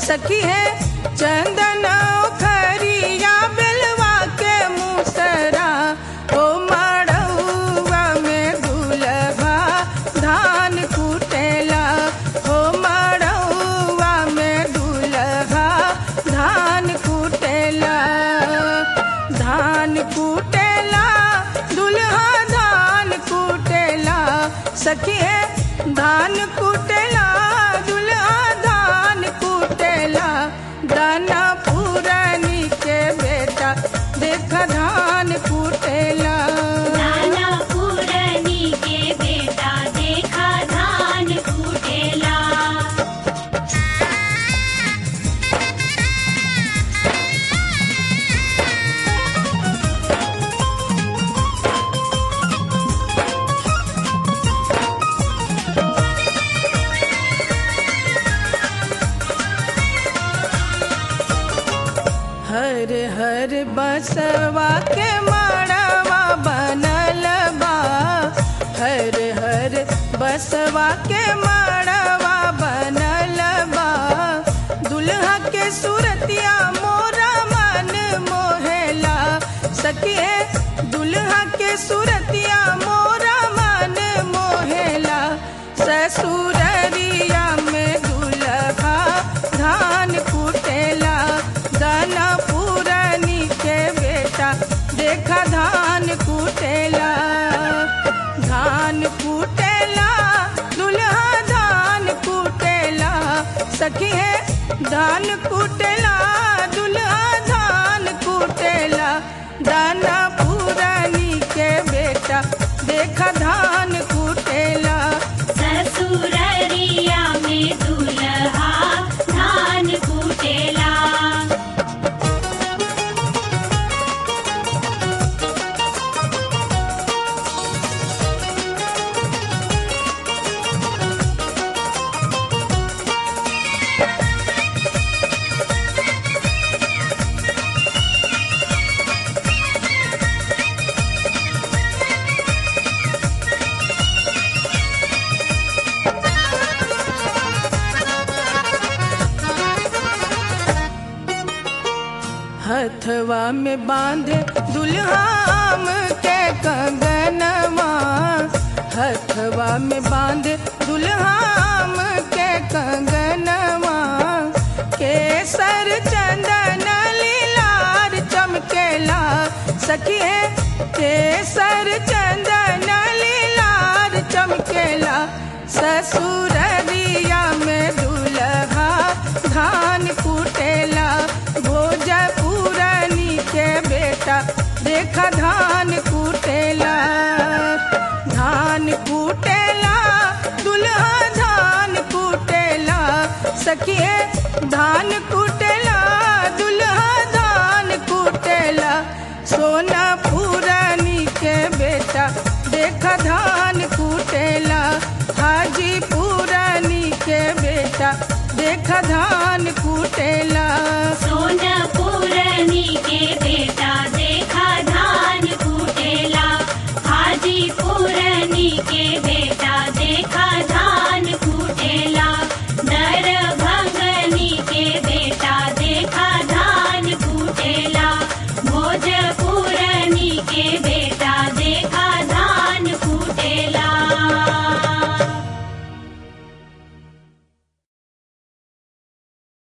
सखी है चंदन खरिया बेलवा के मुसरा ओ मड़ौआ में दुलभा धान कुटेला ओ मड़ौआ में दुलभा धान कुटेला धान कुटेला दुल्हा धान कुटेला सखी है धान कुटेला दुल्हा धान कुटेला दाना पुरानी के बेटा देख धान कुटेला नाना पुरनी के बेटा देखा धान कुटेला हर हर बसवा के माड़वा बनल बा हर हर बसवा के माड़वा बनल बा दुल्हा के सूरतिया मोरा मन मोहेला सखिए दुल्हा के सूरतिया मोरा मन मोहेला ससुररिया में दुल्हा धान कुटेला दाना पुरानी के बेटा देखा धान कुटेला धान कुटेला दुल्हा धान कुटेला सखी है धान कुटेला दुल्हा धान कुटेला दाना पुरानी के बेटा देखा धान कुटेला ससुररिया में दुल्हा धान कुटेला हथवा में बांधे दुल्हाम के कंगनवा हथवा में बांधे दुल्हाम के कंगनवा केसर चंदन लीलार चमकेला सखी है केसर चंदन लीलार चमकेला ससुररिया में दुल्हा धान कुटेला भोजपुरानी के बेटा देखा धान कुटेला धान कुटेला दुल्हा धान कुटेला सखिए धान कुटेला दुल्हा धान कुटेला सोना पुरानी के बेटा देखा धान कुटेला हाजी पुरानी के बेटा देखा धान कुटेला सोना पुरनी के बेटा देखा धान कुटेला हाजी पुरनी के बेटा